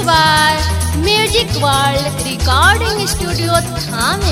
by Music World Recording Studio Thane.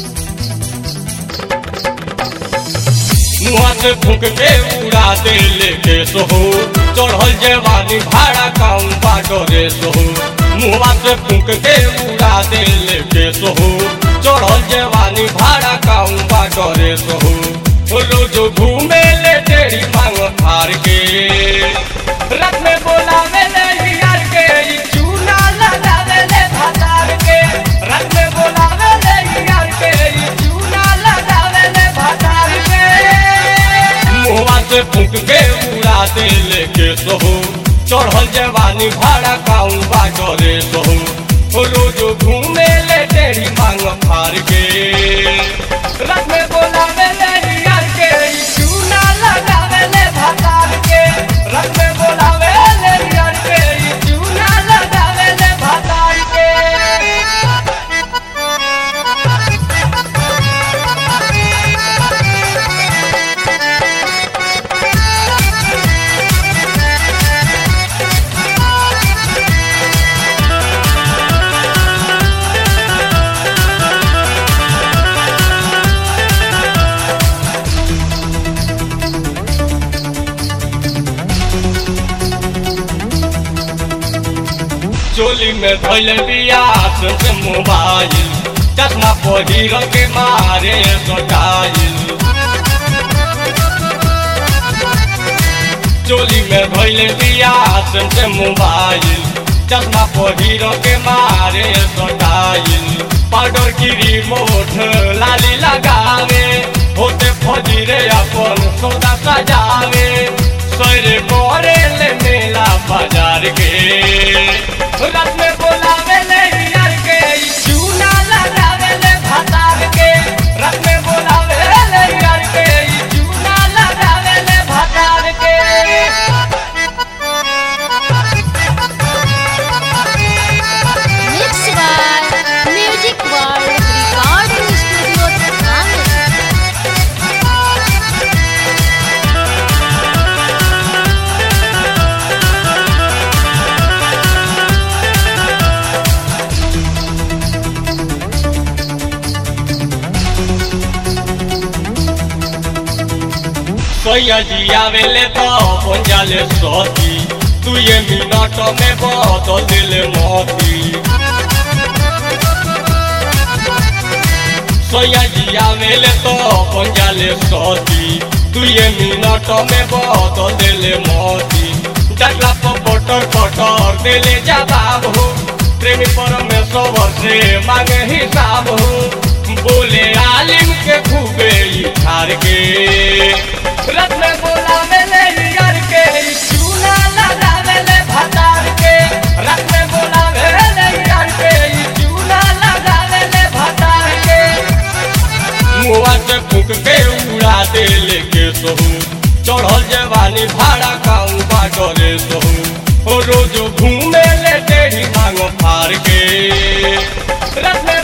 मुआ से फूक के उड़ा दे लेके सोहो चढ़ल जवानी भाड़ा काउन बाडरे सोहो मुआ से फूक के उड़ा दे लेके सोहो चढ़ल जवानी भाड़ा काउन बाडरे सोहो रोज घूमे ले तेरी मांग फार के रथ में बोलावे ले यार के ई चूना लगावे ले भतार के रथ में बोलावे ले यार के ई चूना लगावे ले भतार के मुहवा से फूक के उड़ा दे लेके सोहो चढ़ल जवानी भाड़ा काउन बाजरे सोहो रोज घूमे ले तेरी मांग फार के रथ में बोलावे ले यार के ई चूना लगावे ले भतार के रथ में बोलावे ले यार के ई चूना लगावे ले भतार के चोली में धोल बिया से मोबाइल चश्मा पहिर के मारे सटाइल चोली में धोल बिया से मोबाइल चश्मा पहिर के मारे सटाइल पाउडर की रिमोट लाली लगावे होते फजीरे अपन सौदा सजावे सरे करे ले मेला बाजार के रात में बोलावे ले यार के ई चूना लगावे ले भतार के रात में बोलावे ले यार के ई चूना लगावे ले भतार के Mixed by Music World Recording Studio Thane. सैया जी आवेले तो पंजाले सती तू ये मिनट में बदल दिले मोती सैया जी आवेले तो पंजाले सती तू ये मिनट में बदल दिले मोती डगला पर बटर बटर दिले जवाब हो प्रेमी परमेश्वर से मांगे हिसाब हो बोले आलिम के खूबे ई ठार के रथ में बोलावे ले यार के ई चूना लगावे ले भतार के रथ में बोलावे ले यार के ई चूना लगावे ले भतार के मुआ से फूक के उड़ा दे लेके सोहू चढ़ल जवानी भाड़ा काऊ बाटरे सोहू ओ रोज घूमे ले तेरी मांग फार के रथ में